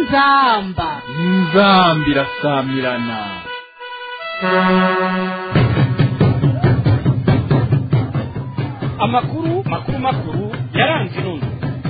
inzamba inzambi irasamirana amakuru makuru makuru yaranze inundwe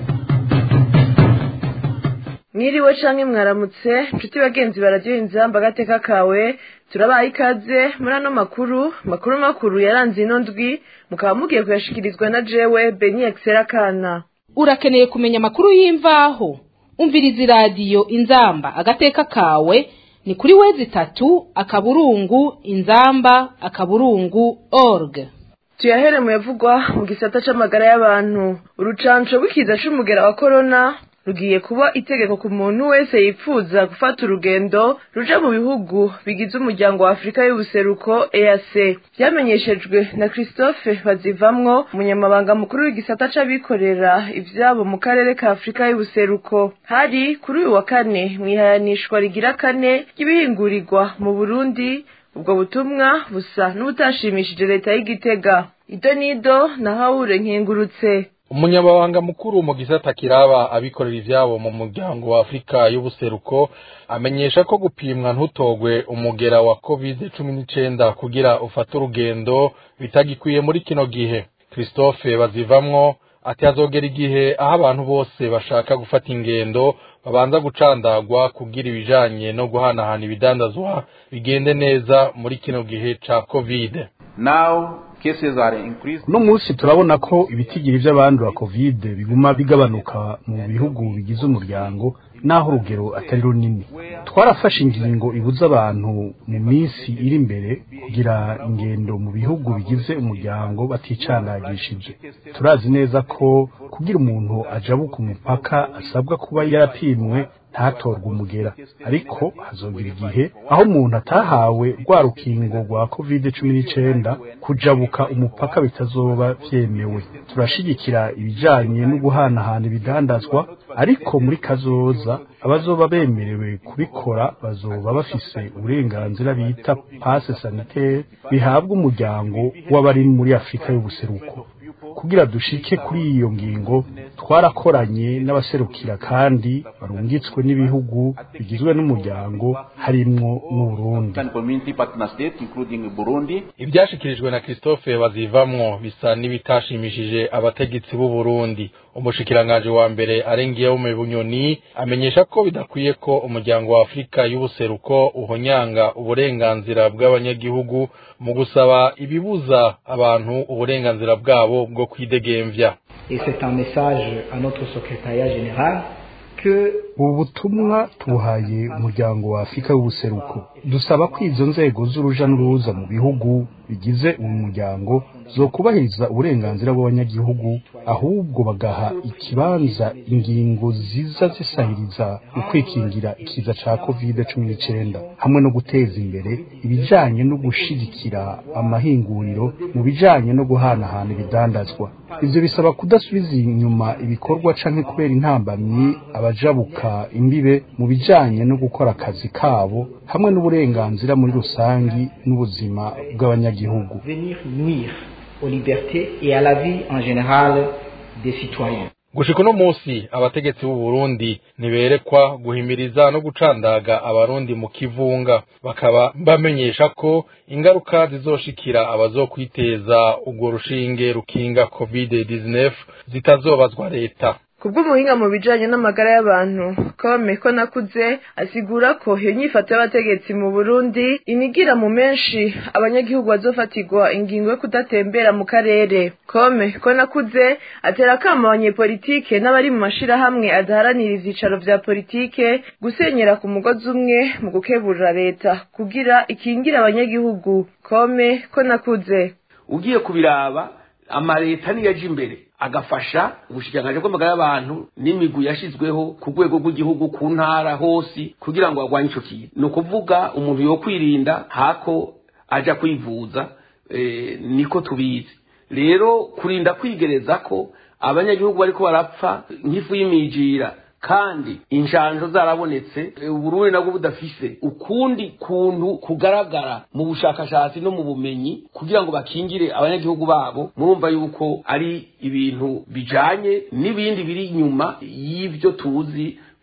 mwiriwe canke mwaramutse nshuti bagenzi bararyoha inzamba agateka kawe turabaye ikaze muri ano makuru makuru makuru yaranze ino ndwi mukaba mugiye kuyashikirizwa na jewe beni excera kana urakeneye kumenya amakuru y'imvaho umviriza iradiyo inzamba agateka kawe ni kuri wezi itatu akaburungu inzamba akaburungu org tuyahere mu yavugwa mu gisata c'amagara y'abantu urucanco rw'ikiza c'umugera wa korona rugiye kuba itegeko ku muntu wese yipfuza gufata urugendo ruja mu bihugu bigize umuryango wa afurika y'ubuseruko eac vyamenyeshejwe na christophe bazivamwo umunyamabanga mukuru w'igisata c'abikorera ivyabo mu karere ka afurika y'ubuseruko hari kuri uyu wa kane mw'ihayanishwa rigira kane ry'ibihingurirwa mu burundi ubwo butumwa busa n'ubutashimishije leta y'igitega ido nido na hawure nkengurutse umunyamabanga mukuru mu gisata kiraba abikorera ivyabo mu muryango wa afurika y'ubuseruko amenyesha ko gupimwa ntutogwe umugera wa covid cumi n'icenda kugira ufate urugendo bitagikwiye muri kino gihe christophe bazivamwo ati hazogera igihe aho abantu bose bashaka gufata ingendo babanza gucandagwa kugira ibijanye no guhanahana ibidandazwa bigende neza muri kino gihe ca covid Now cases are increased. uno munsi turabona ko ibitigiri by'abandura covid biguma bigabanuka mu bihugu bigize umuryango naho urugero atari runini twarafashe ingingo ibuza abantu mu minsi iri imbere kugira ingendo mu bihugu bigize umuryango baticandagishije turazi neza ko kugira umuntu ajabuka umupaka asabwa kuba yarapimwe ntatorwe umugera ariko hazongera igihe aho umuntu atahawe rwa rukingo rwa covid cumi n'icenda kujabuka umupaka bitazoba vyemewe turashigikira ibijanye no guhanahana ibidandazwa ariko muri kazoza abazoba bemerewe kubikora bazoba bafise uburenganzira bita passe sanitaire bihabwa umuryango w'abari muri afurika y'ubuseruko kugira dushike kuri iyo ngingo twarakoranye n'abaserukira kandi barungitswe n'ibihugu bigizwe n'umuryango harimwo n'uburundi African Community Partner States, including Burundi. ivyashikirijwe na christophe bazivamwo bisa n'ibitashimishije abategetsi b'u burundi umushikiranganji wa mbere arengiyewume bunyoni amenyesha ko bidakwiye ko umuryango wa afurika y'ubuseruko uhonyanga uburenganzira bw'abanyagihugu mu gusaba ibibuza abantu uburenganzira bwabo bwo kwidegemvya Et c'est un message à notre secrétariat général que ubu butumwa tubuhaye umuryango wa afurika y'ubuseruko dusaba ko izo nzego z'uruja n'uruza mu bihugu bigize uwo muryango zokubahiriza uburenganzira bw'abanyagihugu ahubwo bagaha ikibanza ingingo ziza zisahiriza ukwikingira ikiza ca covid cumi n'icenda hamwe no guteza imbere ibijanye no gushigikira amahinguriro mu bijanye no guhanahana ibidandazwa ivyo bisaba kudasubiza inyuma ibikorwa canke kubera intambamyi abajabuka imbibe mu bijanye no gukora akazi kabo hamwe n'uburenganzira muri rusangi n'ubuzima bw'abanyagihugu venir nuire aux libertés et à la vie en général des citoyens. gushika uno munsi abategetsi b'u Burundi ntiberekwa guhimiriza no gucandaga abarundi mu kivunga bakaba bamenyesha ko ingaruka zizoshikira abazokwiteza urwo rushinge rukinga covid 19 zitazobazwa leta kubw'umuhinga mu bijanye n'amagara y'abantu kome ko nakuze asigura ko iyo nyifato y'abategetsi mu burundi inigira mu menshi abanyagihugu bazofatirwa ingingo yo kudatembera mu karere kome ko nakuze atera akamo abanyepolitike n'abari mu mashirahamwe adaharanira ivyicaro vya politike gusenyera ku mugozi umwe mu gukebura leta kugira ikingire abanyagihugu kome ko nakuze ugiye kubiraba amaleta niyo aje imbere agafasha ubushikiranganji bw'amagara y'abantu n'imigwi yashizweho ku rwego rw'igihugu ku ntara hose kugira ngo barwanye ico kintu ni ukuvuga umuntu yo kwirinda hako aja kwivuza eh, niko tubizi rero kurinda kwigereza ko abanyagihugu bariko barapfa nk'ifu y'imijira kandi inshanjo zarabonetse e, uburundi nabwo budafise ukundi kuntu kugaragara mu bushakashatsi no mu bumenyi kugira ngo bakingire abanyagihugu babo murumva yuko ari ibintu bijanye n'ibindi biri inyuma y'ivyo tuzi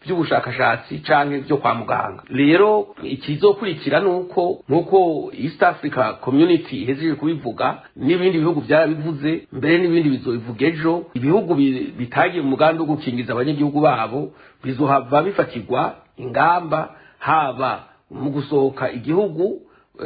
by'ubushakashatsi canke byo kwa muganga rero ikizokurikira nuko nkuko East Africa Community ihejeje kubivuga n'ibindi bihugu byarabivuze mbere n'ibindi bizobivuga ejo ibihugu bitagiye mu mugambi wo gukingiza abanyagihugu babo bizohava bifatirwa ingamba haba mu gusohoka igihugu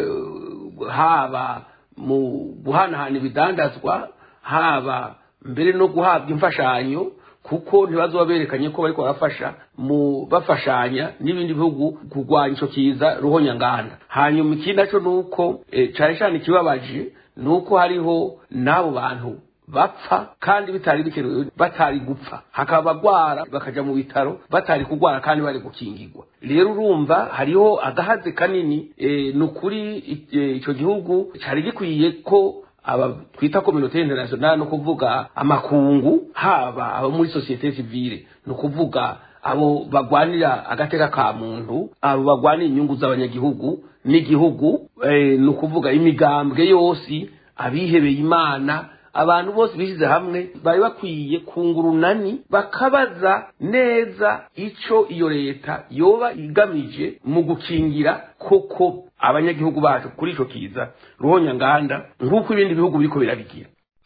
haba mu guhanahana ibidandazwa haba mbere no guhabwa imfashanyo kuko ntibazoba berekanye ko bariko barafasha mu bafashanya n'ibindi bihugu kurwanya ico kiza ruhonyanganda hanyuma ikindi naco nuko e, cane cane ikibabaje nuko hariho n'abo bantu bapfa kandi bitari bikenewe batari gupfa hakaba bagwara bakaja mu bitaro batari kugwara kandi bari gukingirwa rero urumva hariho agahaze kanini e, ni ukuri ico gihugu cari gikwiye ko aba twita kominote internationale no kuvuga amakungu haba abo muri societe civile no kuvuga abo bagwanira agateka ka muntu abo bagwanira inyungu z'abanyagihugu n'igihugu e, no kuvuga imigambwe yose abihebeye imana abantu bose bishyize hamwe bari bakwiye kungurunani bakabaza neza ico iyo leta yoba igamije mu gukingira koko abanyagihugu bacu kuri ico kiza ruhonyanganda nk'uko ibindi bihugu biriko birabigira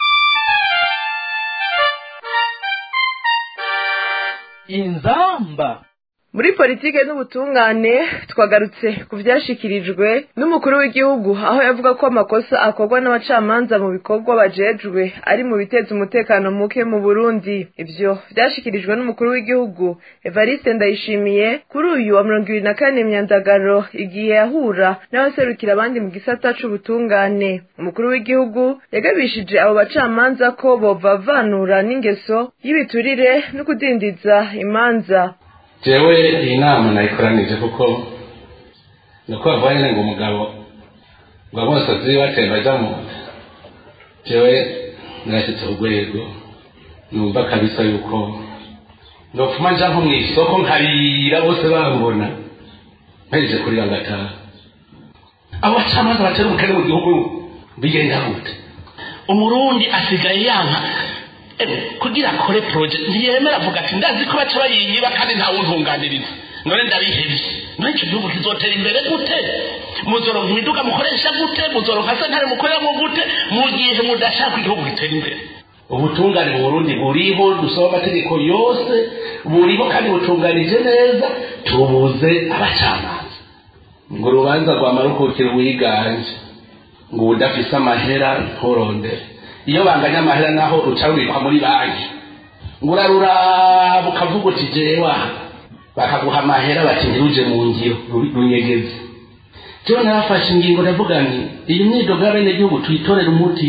inzamba muri politike n'ubutungane twagarutse ku byashikirijwe n'umukuru w'igihugu aho yavuga ko amakosa akorwa n'abacamanza mu bikorwa bajejwe ari mu biteza umutekano muke mu burundi ibyo byashikirijwe n'umukuru w'igihugu evariste ndayishimiye kuri uyu wa mirongo ibiri na kane myandagaro igihe yahura n'abaserukira abandi mu gisata c'ubutungane umukuru w'igihugu yagabishije abo bacamanza ko bovavanura n'ingeso y'ibiturire no kudindiza imanza jewe iyi nama nayikoranije kuko nuko bavuga nyine ngo umugabo ngo bose azi batemba ajya mu nda jewe narashyitse urwego numva kabisa yuko ndopfuma nja nko mu isoko nkarira bose bambona mpereje kurira ngataha abo bacamanza batera umukene mu gihugu bigenda gute umurundi asigaye yanka kugira akore poroje ntiyemera avuga ati ndazi ko baca bayiyiba kandi nta wuntunganiriza none ndabihebye none icyo gihugu kizotera imbere gute muzoronka imiduga mukoresha gute muzoronka sentare mukoreramo gute mu gihe mudashaka igihugu gitera imbere ubutungane mu burundi buriho dusaba amategeko yose buriho kandi butunganije neza tubuze abacamanza ngo urubanza rwamara ukukira wiganje ngo udafise amahera nturondere iyo banganya amahera naho ruca rubikwa muri banki ngo uraruraba ukavuga uti jewa bakaguha amahera bati ntiruje mu ngiro runyegeze jewe narafashe ingingo ndavuga nti iyi myidogo y'abenegihugu tuyitorere umuti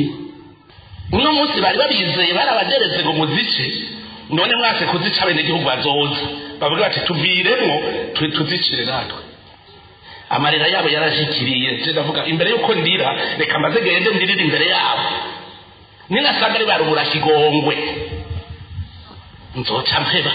uno munsi bari babizeye barabageretse ngo muzice none mwase kuzica abenegihugu bazoza bavuga bati tuviremwo tuzicire natwe amarira yabo yarashikiriye ndavuga imbere y'uko ndira reka mbaze gende ndirire imbere yabo ninasanga ari barubura kigongwe nzoca mpeba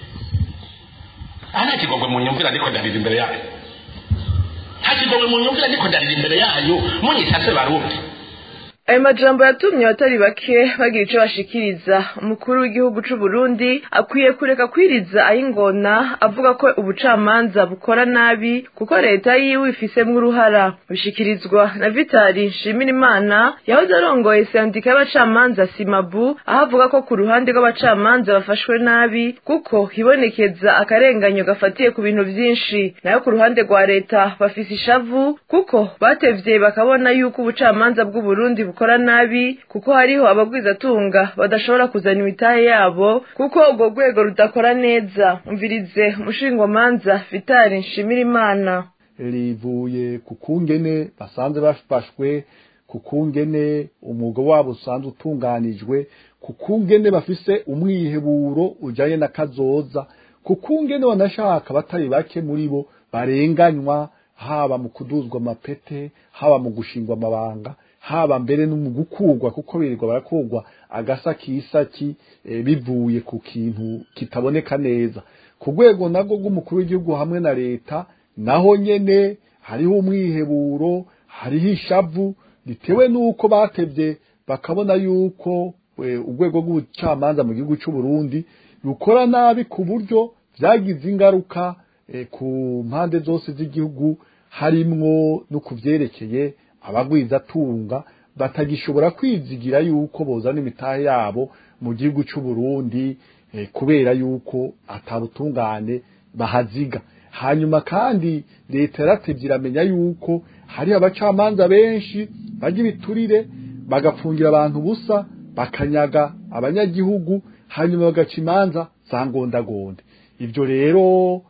aha nta kigongwe mu nyumvira ndiko ndarira imbere yayo nta kigongwe mu nyumvira ndiko ndarira imbere yayo munyitase barundi ayo majambo yatumye abatari bake bagira ico bashikiriza umukuru w'igihugu c'u Burundi akwiye kureka kwiriza ayingona avuga ko ubucamanza bukora nabi kuko leta yiwe ifisemwo uruhara bishikirizwa na Vitali Nshimirimana yahoze arongoye sendika y'abacamanza Simabu aho avuga ko ku ruhande rw'abacamanza bafashwe nabi kuko hibonekeza akarenganyo gafatiye ku bintu vyinshi nayo ku ruhande rwa leta bafise ishavu kuko batevye bakabona yuko ubucamanza bw'u Burundi bukora nabi kuko hariho abagwizatunga badashobora kuzana imitahe yabo kuko urwo rwego rudakora neza umvirize umushingwamanza vitali nshimirimana rivuye ku kungene basanze bafashwe ku kungene umwuga wabo usanzwe utunganijwe ku kungene bafise umwiheburo ujanye na kazoza ku kungene banashaka batari bake muri bo barenganywa haba mu kuduzwa amapete haba mu gushingwa amabanga haba mbere no mu gukurwa kuko birirwa barakurwa agasa kisaki e, bivuye ku kintu kitaboneka neza ku rwego nabwo rw'umukuru w'igihugu hamwe na leta naho nyene hariho umwiheburo hariho ishavu bitewe n'uko batevye bakabona yuko e, urwego rw'ubucamanza mu gihugu c'u Burundi rukora nabi ku buryo byagize ingaruka ku mpande zose z'igihugu harimwo no ku byerekeye abagwizatunga batagishobora kwizigira yuko bozana imitahe yabo mu gihugu cy'u Burundi kubera yuko atabutungane bahaziga hanyuma kandi leta yaratevye iramenya yuko hari abacamanza benshi bajya ibiturire bagapfungira abantu busa bakanyaga abanyagihugu hanyuma bagaca imanza za ngondagonde ibyo rero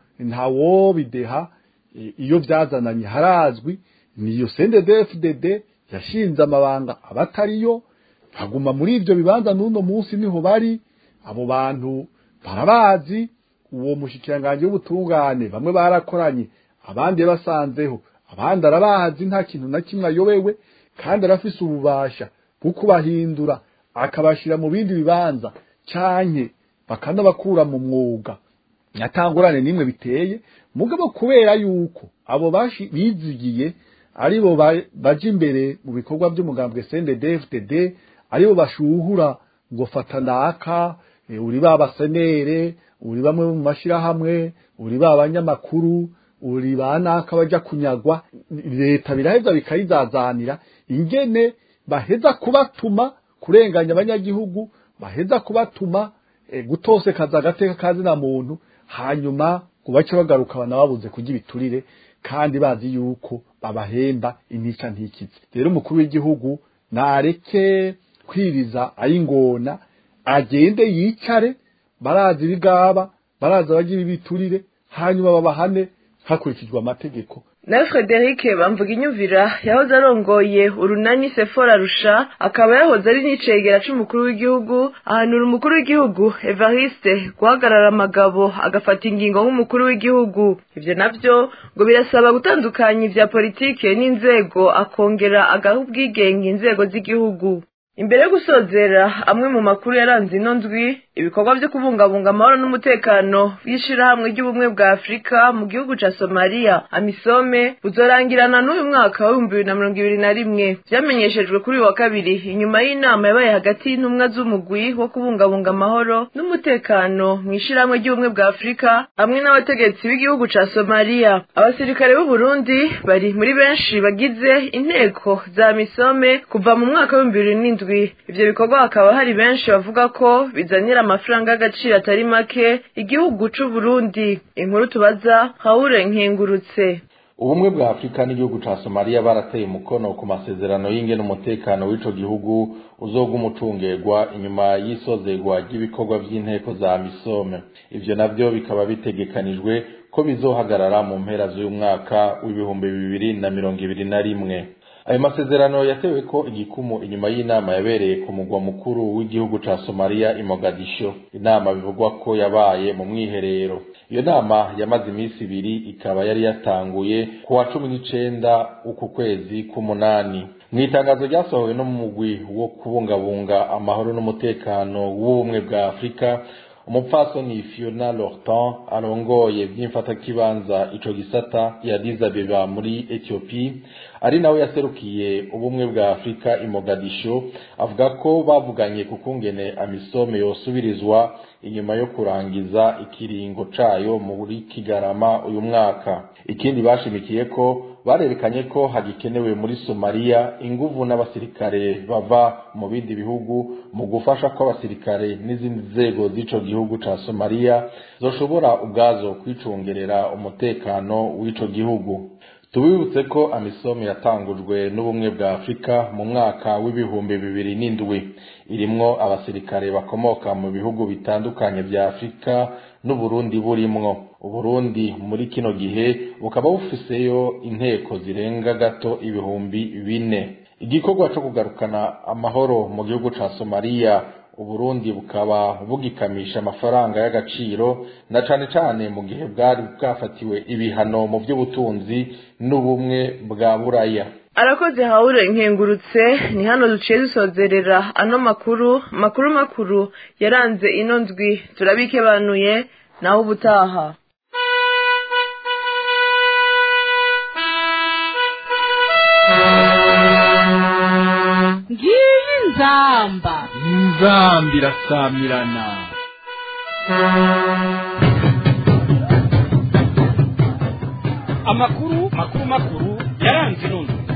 ntawo bideha iyo byazananye harazwi niyo CNDD-FDD yashinze amabanga abatariyo baguma muri ibyo bibanza n'uno munsi niho bari abo bantu barabazi uwo mushikiranganje w'ubutungane bamwe barakoranye abandi basanzeho abandi arabazi nta kintu na kimwe ayobewe kandi arafise ububasha bwo kubahindura akabashira mu bindi bibanza canke bakanabakura mu mwuga atangurane nimwe biteye mugabo kubera yuko abo bashi bizigiye aribo baje imbere mu bikorwa by'umugambwe CNDD-FDD aribo bashuhura ngo fata naka uri babasenere uri bamwe mu mashirahamwe uri babanyamakuru uri banaka baja kunyagwa leta biraheza bikayizazanira ingene baheza kubatuma kurenganya abanyagihugu baheza kubatuma e, gutosekaza agateka kazi na muntu hanyuma kubaca bagaruka banababuze kurya ibiturire kandi bazi yuko babahemba intica ntikize rero umukuru w'igihugu nareke kwiriza ayingona agende yicare barazi ibigaba barazi abagira ibiturire hanyuma babahane hakurikijwe amategeko nawe frederic bamvuga inyumvira yahoze arongoye urunani sefora rusha akaba yahoze ari n'icegera c'umukuru w'igihugu ahanura umukuru w'igihugu evariste guhagarara amagabo agafata ingingo nk'umukuru w'igihugu ivyo navyo ngo birasaba gutandukanya ivya politike n'inzego akongera agaha ubwigenge inzego z'igihugu imbere yo gusozera amwe mu makuru yaranze ino ndwi ibikorwa byo kubungabunga amahoro n'umutekano w'ishirahamwe ry'ubumwe bwa afurika mu gihugu ca somaliya amisome buzorangirana n'uyu mwaka w'ibihumbi bibiri na mirongo ibiri na rimwe vyamenyeshejwe kuri uyu wa kabiri inyuma y'inama yabaye hagati y'intumwa z'umugwi wo kubungabunga amahoro n'umutekano mu ishirahamwe ry'ubumwe bwa afurika hamwe n'abategetsi b'igihugu ca somaliya abasirikare b'u burundi bari muri benshi bagize inteko za misome kuva mu mwaka w'ibihumbi bibiri n'indwi ivyo bikorwa hakaba hari benshi bavuga ko bizanira amafaranga y'agaciro atari make igihugu c'u Burundi inkuru tubaza Haure Nkengurutse ubumwe bwa afurika n'igihugu ca somaliya barateye umukono ku masezerano y'ingene umutekano w'ico gihugu uzoga umucungerwa inyuma y'isozerwa ry'ibikorwa vy'inteko za misome ivyo navyo bikaba bitegekanijwe ko bizohagarara mu mpera z'uyu mwaka w'ibihumbi bibiri na mirongo ibiri na rimwe ayo masezerano yatewe ko igikumu inyuma y'inama yabereye ku mugwa mukuru w'igihugu ca somaliya i mogadisho inama bivugwa ko yabaye mu mwiherero iyo nama yamaze iminsi ibiri ikaba yari yatanguye ku wa cumi n'icenda uku kwezi k'umunani mu itangazo ryasohowe no mu mugwi wo kubungabunga amahoro n'umutekano w'ubumwe bwa afurika umupfasoni fiona lortan arongoye vy'imfatakibanza ico gisata ya Addis Abeba muri ethiopie ari nawe yaserukiye ubumwe bwa afurika i mogadisho avuga ko bavuganye ku kungene amisome yosubirizwa inyuma yo kurangiza ikiringo cayo muri kigarama uyu mwaka ikindi bashimikiye ko barerekanye ko hagikenewe muri somaliya inguvu n'abasirikare bava mu bindi bihugu mu gufasha ko abasirikare n'izindi nzego z'ico gihugu ca somaliya zoshobora ubwazo kwicungerera umutekano w'ico gihugu tubibutse ko amisomo yatangujwe n'ubumwe bwa afurika mu mwaka w'ibihumbi bibiri n'indwi irimwo abasirikare bakomoka mu bihugu bitandukanye vya afurika n'uburundi burimwo uburundi muri kino gihe bukaba bufiseyo inteko zirenga gato ibihumbi bine igikorwa co kugarukana amahoro mu gihugu ca somaliya uburundi bukaba bugikamisha amafaranga y'agaciro na cane cane mu gihe bwari bwafatiwe ibihano mu vy'ubutunzi n'ubumwe bwa buraya arakoze haure nkengurutse ni hano duciye dusozerera ano makuru makuru makuru yaranze ino ndwi turabikebanuye naho ubutaha ngiyi nzamba inzamba irasamirana amakuru makuru makuru yaranze inundwe